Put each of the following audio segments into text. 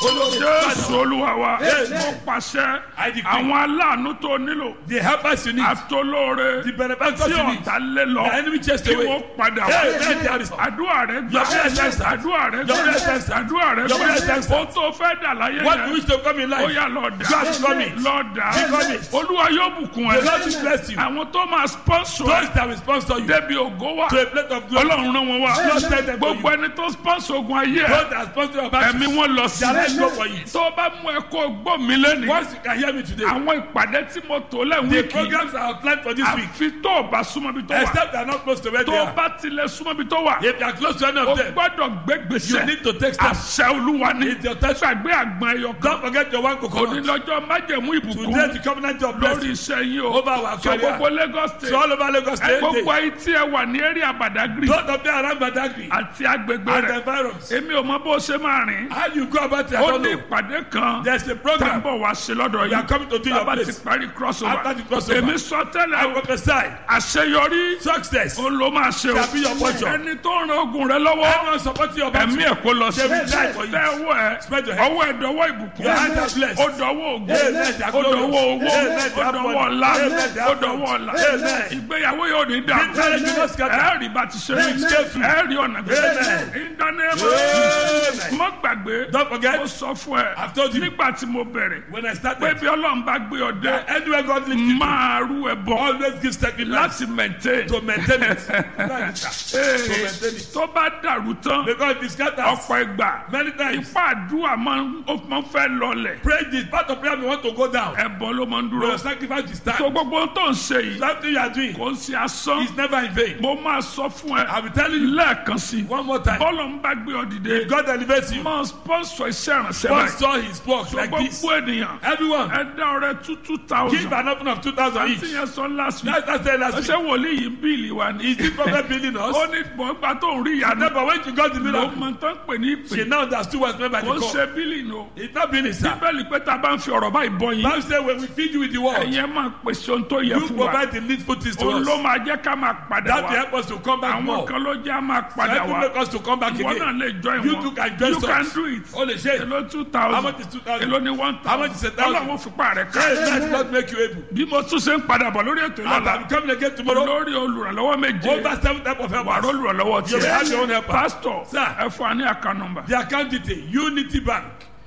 jésù olúwa wa Amen. mo pàṣẹ I decree. àwọn aláàánú tó nílò The helpers you need, àtolóore the benefactors tí you need, ọ̀tá lé lọ the enemy chased kí away. wọ́n padà Hey, wá hey, there is- àdúrà rẹ gbà Your prayer is answered. àdúrà rẹ Your prayer is gbà answered. àdúrà rẹ Your prayer is gbà answered. ó tó fẹ́ dà láyé What you yẹn wish to come in ó life, yà lọ́ọ̀dà God become it. lọ́ọ̀dà Become it. olúwa yóò bùkún the ẹ Lord will bless you. àwọn tó máa sponsor Those that will sponsor you débi ògo wa to a plate of glory. ọlọ́run rán wọn wá Lord send them to gbogbo you. ẹni tó sponsor ogun ayé ẹ Those that sponsor your battle, ẹ̀mí wọn lọ sí shall I go for it? tó bá mú ẹ kó gbọ́ mi lẹ́nu Once you can hear me today, àwọn ìpàdé tí mo tò lẹ́hìn the wíìkì programs are outlined for this week. àfi tó o bá súnmọ́ bí tó wà Except they are not close to where tó they o are. bá tilẹ̀ súnmọ́ bí tó wà If you are close to any o of them, gbọ́dọ̀ gbé you gbèsè need to take steps. àṣẹ olúwa ni It's your time. gbàgbé àgbọn ẹyọ kan Don't forget your one coconut. onílọ́jọ́ májẹ̀mú Today, ìbùkún the covenant of lórí blessing iṣẹ́ yín o over our so career. gbogbo Lagos So state all over Lagos ẹ State, gbogbo they- ayé tí ẹ wà ní eré àbàdàgìrì those of them around Badagry àti agbègbè and the rẹ̀ environs. èmi ò mọ bó ṣe máa rìn How you go about it, I ó don't ní know. ìpàdé kan There's a tá ń program. bọ̀ wá sí lọ́dọ̀ We are yìí coming to do your bàbá ti place. parí crossover After the crossover. èmi sọ I tẹ́lẹ̀ prophesy àṣeyọrí success. ó ló máa ṣe o Shall be your portion. ẹni tó ń ran ogun rẹ lọ́wọ́ Everyone supporting your battle. ẹ̀mí ẹ̀ kó lọ sí They will die for you. tẹ ọwọ́ ẹ Spread your hand. ọwọ́ ẹ̀ dọwọ́ ìbùkún Your hands are blessed. ó dọwọ́ ògùn Amen. ó dọwọ́ owó Amen. ó dọwọ́ ọ̀la Amen. ó dọwọ́ ọ̀la Amen. ìgbéyàwó yóò ní dàrú Marriage will not scatter. ẹ rí bá ti ṣe Amen. ẹ rí ọ̀nà gbèsè Amen. ìdánimọ̀ Amen. mo gbàgbé Don't forget, mo sọ fún ẹ I've told you. nígbà tí mo bẹ̀rẹ̀ when I pé started, bí ọlọ́run bá gbé ọ dé anywhere God lifts you to, máa rú ẹ bọ̀ always give sacrifice láti maintain to maintain it. Right, sir. Ee, To maintain it. tó bá dàrú tán Because if it scatters, ọ̀pọ̀ ìgbà many times, ipá àdúrà máa ń ó máa ń fẹ́ lọlẹ̀ pray this part of prayer we want to go down. ẹ̀bọ ló máa ń But dúró your sacrifice is tó time. gbogbo ohun tó ń ṣe yìí Something you are doing kò ń ṣe asán is never in vain. mo máa sọ fún ẹ I will tell you lẹ́ẹ̀kan sí i one more time. bọ́ọ̀lù ń bá gbé ọ dìde God elevates you. máa sponsor iṣẹ́ ìrànṣẹ́ báyìí Sponsor his work like this. gbogbo ènìyàn Everyone, ẹ dá ọrẹ two two give thousand an offering of 2,000 àti each. yẹn sọ last week That's that's the last ṣé week. wòlíì yìí ń bíìlì wa ni Is this prophet building us? ó ní gbọ̀ngbà tó ń rí ìyanu No, but when you got the ló miracle, máa tán pè ní she ìpè now understood what's meant by the kò ń call. ṣe bíìlì nù. It's not building, sir. bíbélì pé tá a bá ń fi ọ̀rọ̀ báyìí bọ́ yín Bible says when we feed you with the word, ẹ̀yin ẹ̀ máa pèsè ohun tó yẹ you fún wa provide the needful things to òun ló us. máa jẹ́ ká máa padà That will wá help us to come back àwọn more. kan ló jẹ́ á máa padà That will wá make us to come back ìwọ náà again. lè join You wọn too can join you can us. do it Holy shit. èló two How thousand much is 2,000? èló ni one How much is a thousand thousand? ọlọ́run fipá rẹ̀ ká Hey, that not make you able. bí mo tún ṣe ń padà bọ̀ lórí ètò And ìlọ́la I'm coming again tomorrow. lórí olùrànlọ́wọ́ méje Over seven type of wàá helpers. olùrànlọ́wọ́ You will have your tiẹ̀ own helper. pásítọ̀ Sir. ẹ fún wa ní àká nọmbà The account detail Unity Bank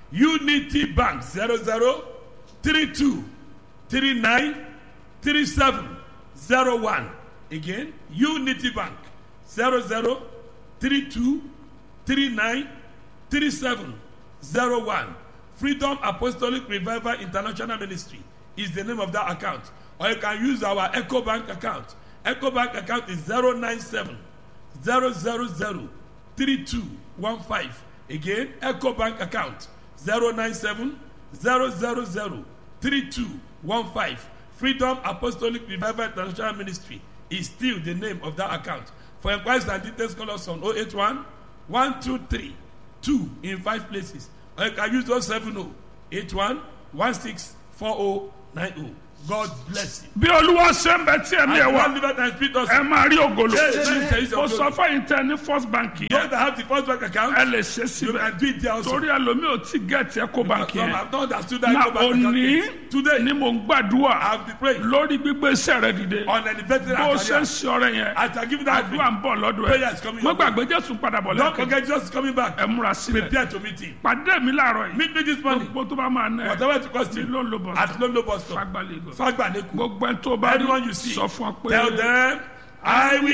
Unity Bank zero zero three two three nine three seven zero one again Unity Bank zero zero three two three nine three seven zero one Freedom Apostolic Revival International Ministry is the name of that account or you can use our Echo Bank account Echo Bank account is zero nine seven zero zero zero three two one five again eco bank account zero nine seven zero zero zero three two one five freedom apostolic revival international ministry is still the name of that account for inquiries and details call us on oh eight one one two three two in five places or you can use those seven oh eight one one six four oh nine oh god bless you. bí olúwa ṣe ń bẹ tí ẹ̀mí ẹ̀ and wá one liver and spirit us. ẹ máa rí ògolo Yes, yes, yes, mo yes. sọ fún tẹ ní first bank those yẹn that have the first bank account. ẹ lè ṣe you síbẹ̀ can do it there also. torí ẹlòmíì ò tí gẹ̀ẹ́tì ẹ̀kọ́ bank Some yẹn have not understood that na go back to òní account. Today, ni mo ń gbàdúrà I have been praying lórí gbígbé iṣẹ́ rẹ dìde on elevated bó o ṣe ń career. ṣe ọrẹ yẹn As I give that àdúrà ń bọ̀ lọ́dọ̀ Prayer ẹ̀ is coming mo your way. gbàgbé jésù padà bọ̀ Don't lẹ́kọ̀ọ́ forget Jesus is coming back. ẹ múra sílẹ̀ Prepare to meet him. pàdé mi láàárọ̀ yìí Meet me this morning. gbogbo tó bá máa ná ẹ Whatever it costs ní you. ló ń lo bọ̀ At Lolo bus stop. fagbálẹ̀ gò Fagbaneku. gbogbo ẹ tó bá rí Anyone you see. sọ fún ọ pé Tell them, I will